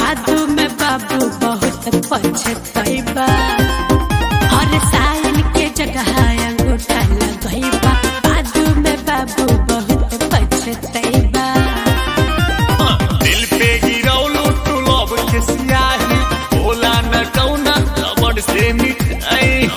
बादू में बाबू बहुत पछतैबा हर साइन के जगह अंगूठा लगैबा बादू में बाबू बहुत पछतैबा दिल पे गिरौलू तू लब के सियाही बोला न कौना रबड़ से मिठाई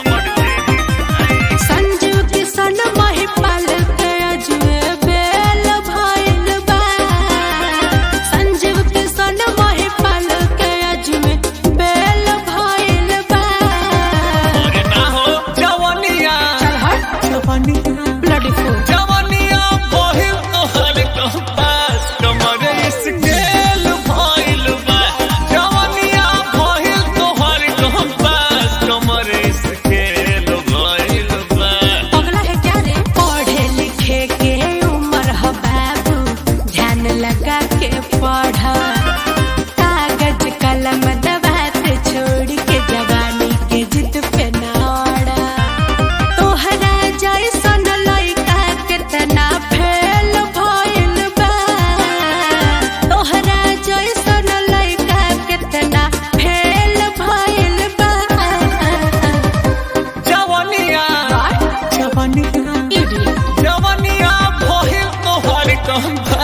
संजू किशन महिपाल के अजुए बेल भइल बा संजीव किशन महिपाल के अजुए बेल भइल बा अरे ना हो जवनिया चल हट जवनिया ब्लडी फूल जवनिया बहिल तोहर कंपास कमर स्केल भइल बा जवनिया बहिल तोहर कंपास कमर स्केल भइल बा अगला है क्या रे पढ़े लिखे के उम्र है बाबू ध्यान लगा के पढ़ कागज कलम दबात छोड़ के जवानी के जिद पे नाड़ा तोहरा जैसन लइका केतना फेल भइल बा तोहरा जैसन लइका केतना फेल भइल बा जवनिया जवनिया इडियट जवनिया बहिल तोहर कंपास